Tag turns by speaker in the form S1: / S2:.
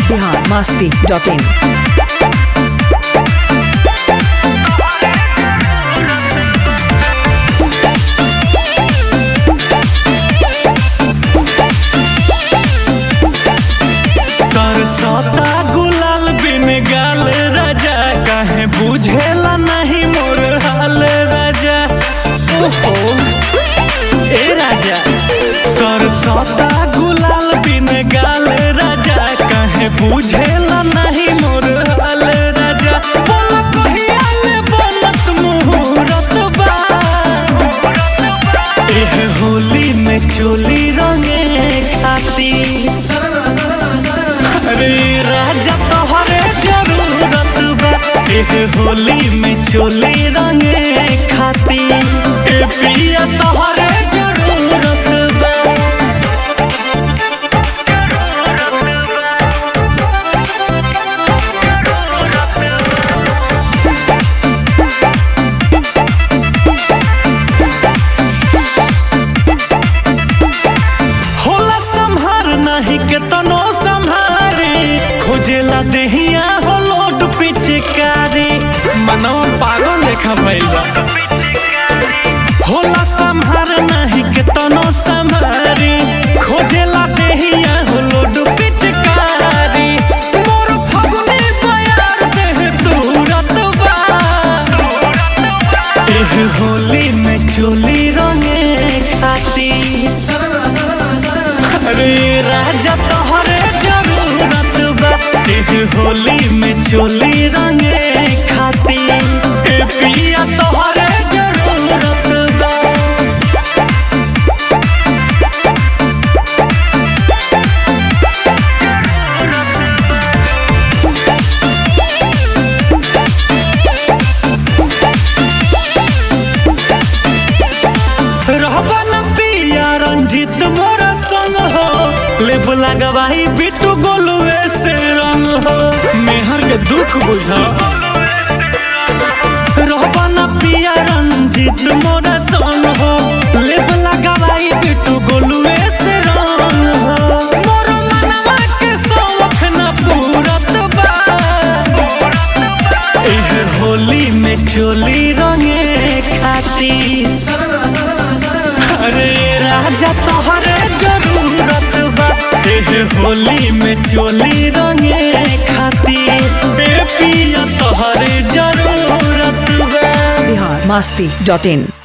S1: Bihar Masti dot in
S2: तरसता गुलाल बिन गाल राजा काहे बुझेला नहीं मोर हाल राजा ओहो ए राजा तरसता गुलाल बिन गाल राजा काहे बुझेला नहीं मोर हाल राजा बोल कहिया ले बनत मुहूर्त बा एह होली में चोली रंगे खातिर अरे राजा तोहरे जरूरत बा एह होली में चोली रंगे खातिर ए पिया तोहरे जरूरत बा होला संहार नहीं के तनो संहारी खोजेला देहिया हो लोड पिचकारी मनो पागल लेखा भइल बा होला संहार नहीं के तनो संहारी खोजेला देहिया हो लोड पिचकारी मोर फगुनी बयार देह तुरत बा एह होली में चोली रंगे खातिर अरे राजा तोहरे जरूरत बा एह होली में चोली रंगे खातिर ए पिया तोहरे जरूरत बा रहबा न पिया रंजित मोरा संग हो लेब लगवाई बिटू गोलुए से रंग हो मेहर के दुख बुझा रहबा न पिया रंजित मोरा संग हो लेब लगवाई बिटू गोलुए से रंग हो मोर मनवा के शौख न पूरत बा एह होली में चोली रंगे खातिर अरे राजा तोहरे जरूरत बा एह होली में चोली रंगे खातिर ए पिया तोहरे जरूरत बा
S1: बिहार मस्ती डॉट इन